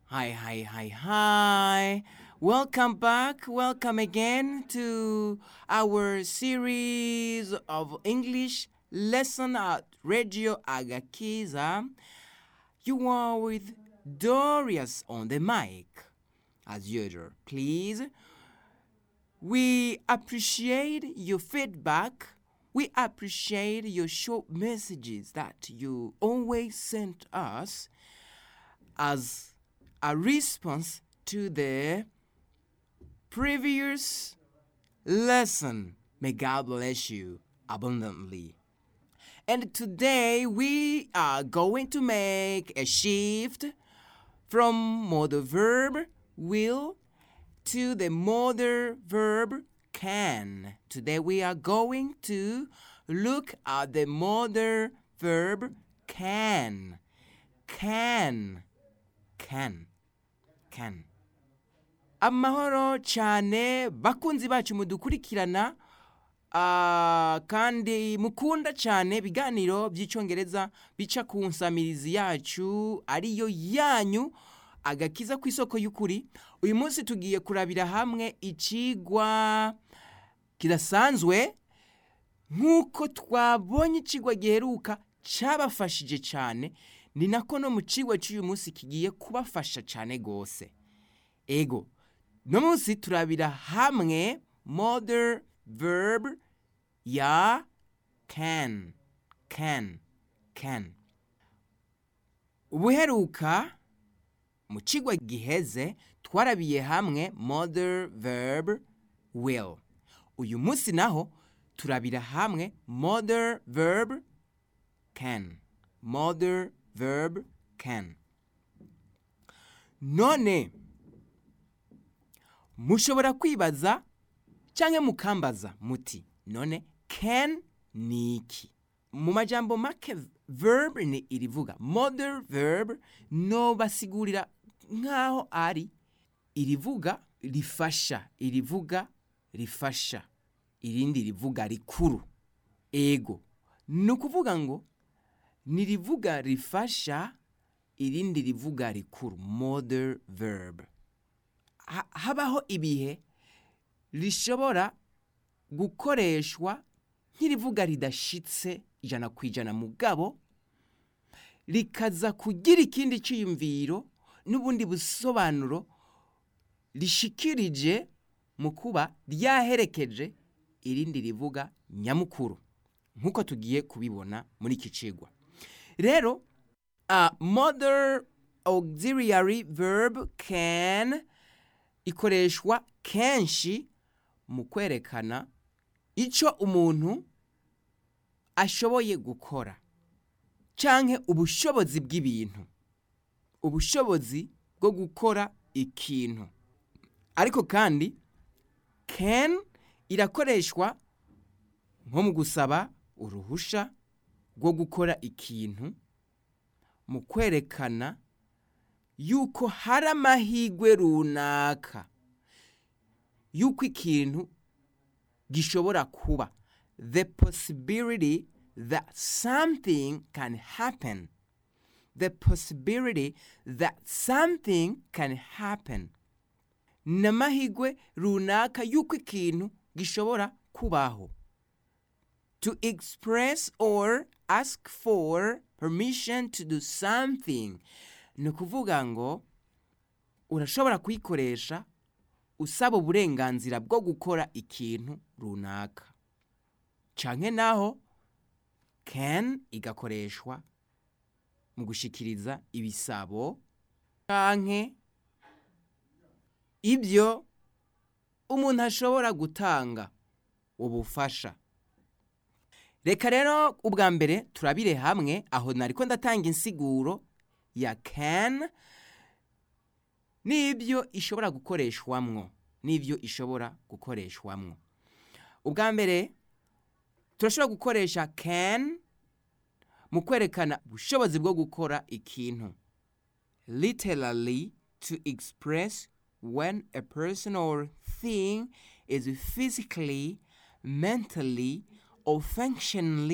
Hi, hi, hi, hi. Welcome back. Welcome again to our series of English lesson at Radio Agakiza. You are with Dorius on the mic, as usual. Please, we appreciate your feedback. We appreciate your short messages that you always send us as a response to the previous lesson. May God bless you abundantly. And today we are going to make a shift from modal verb will to the modal verb can. Today we are going to look at the modal verb can. Can. Can. Can. Amahoro cyane bakunzi bacu mudukurikirana ah, kandi mukunda cyane ibiganiro by'icyongereza bica ku nsamirizi yacu ariyo yanyu agakiza ku isoko y'ukuri uyu munsi tugiye kurabira hamwe ikigwa kidasanzwe nk'uko twabonye ikigwa giheruka cyabafashije cyane ni nako no mu kigwa cy'uyu munsi kigiye kubafasha cyane rwose ego no munsi turabira hamwe modern verb ya can can can ubuheruka mu kigwa giheze twarabiye hamwe modern verb will uyu munsi naho turabira hamwe modern verb can modern verb can none mushobora kwibaza cyangwa mukambaza muti none can ni iki mu majambo make verb ni irivuga modern verb no basigurira nk'aho ari irivuga rifasha irivuga rifasha irindi rivuga rikuru ego ni ukuvuga ngo ni rivuga rifasha irindi rivuga rikuru modern verb Ha- habaho ibihe rishobora gukoreshwa nk'irivuga ridashitse ijana ku ijana mugabo rikaza kugira ikindi cyiyumviro n'ubundi busobanuro rishikirije mu kuba ryaherekeje irindi rivuga nyamukuru nk'uko tugiye kubibona muri iki cigwa rero a modern auxiliary verb can ikoreshwa kenshi mu kwerekana icyo umuntu ashoboye gukora canke ubushobozi bw'ibintu ubushobozi bwo gukora ikintu ariko kandi can irakoreshwa nko mu gusaba uruhusha rwo gukora ikintu mu kwerekana yuko hari amahirwe runaka yuko ikintu gishobora kuba the possibility that something can happen the possibility that something can happen ni amahirwe runaka yuko ikintu gishobora kubaho to express or ask for permission to do something ni ukuvuga ngo urashobora kuyikoresha usaba uburenganzira bwo gukora ikintu runaka canke naho can igakoreshwa mu gushikiriza ibisabo canke ibyo umuntu ashobora gutanga ubufasha reka rero ubwa mbere turabire hamwe aho nariko ndatanga insiguro ya can n'ibyo ishobora gukoreshwamwo n'ibyo ishobora gukoreshwamwo ubwa mbere turashobora gukoresha can mu kwerekana ubushobozi bwo gukora ikintu literally to express when a person or thing is physically mentally or functionally